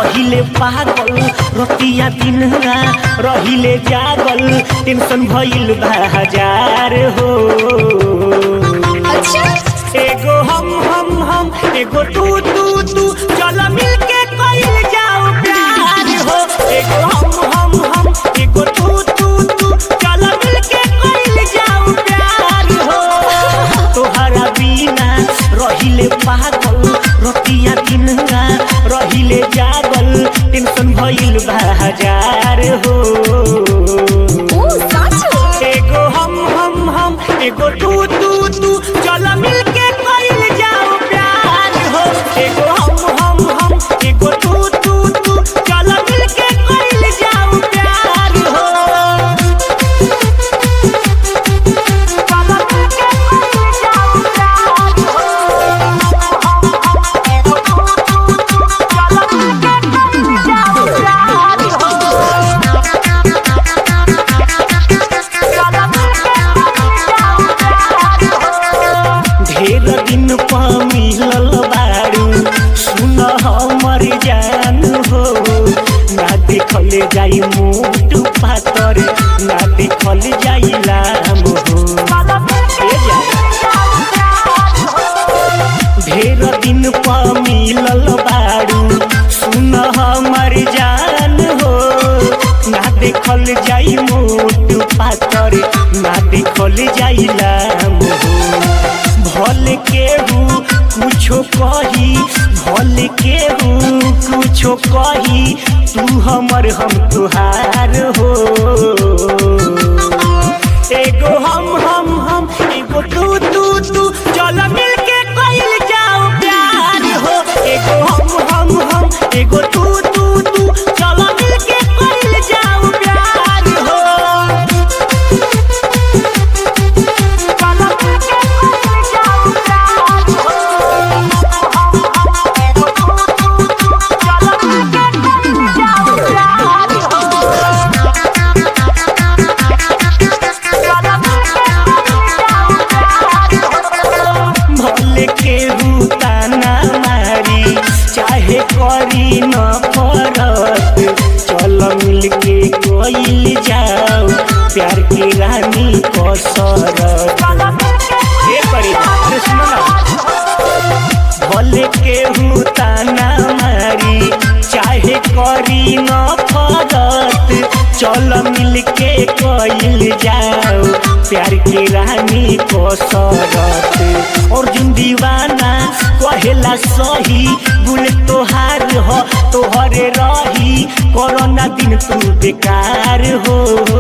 रहिले पागल रतिया दिनवा रहिले जागल टेंशन भइल बा हजार हो अच्छा एगो हम हम हम एगो तू तू तू चल मिलके कइल जाओ प्यार हो एगो हम हम हम एगो तू तू तू चल मिलके कइल जाओ प्यार हो तोहरा बिना रहिले पागल रतिया दिनवा रहिले जागल टेंशन भइल बा हजार हो ओ साचो एगो हम हम हम एगो तू तू तू चल मिलके कइल जाओ प्यार हो एगो हम हम हम एगो तू तू तू चल मिलके कइल जाओ प्यार हो चल मिलके कइल जाओ प्यार हो एगो तू तू तू चल मिलके कइल जाओ प्यार हो ढेर दिन पा मिलल बारू सुन हमर जान हो ना देखल जाई मोट पातर ना देखल जाई लाम हो ए जान। ढेर दिन पा मिलल बारू सुन हमर जान हो ना देखल जाई मोट पातर ना देखल जाई लाम हो भल केहू कुछो कही भल केहू कुछो कही तू हमर हम तुहार हो एगो हम हम हम एगो तू तू तू चल मिलके कइल जाओ प्यार हो एगो हम हम हम एगो तू तू तू चल मिलके कइल जाओ प्यार हो चल मिलके कइल जाओ प्यार हो एगो तू तू तू चल मिलके कइल जाओ प्यार हो भले के ताना मारी चाहे करी न फरक चल मिल के कोइल जाओ प्यार की रानी कसरत ये करी अरे सुनो ना भले केहू ताना मारी चाहे करी न फरत चल मिल के कइल जाओ प्यार की रानी कसरत अर्जुन दीवाना कहेला सही बुल तोहार हो तोहरे रही कोरोना दिन तू बेकार हो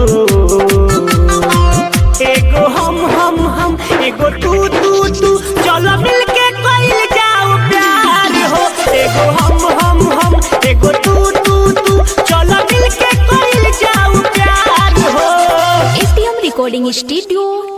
एगो हम हम हम एगो तू तू तू चलो मिलके कइल जाओ प्यार हो एगो हम हम हम एगो तू तू तू चलो मिलके कइल जाओ प्यार हो एटीएम रिकॉर्डिंग स्टूडियो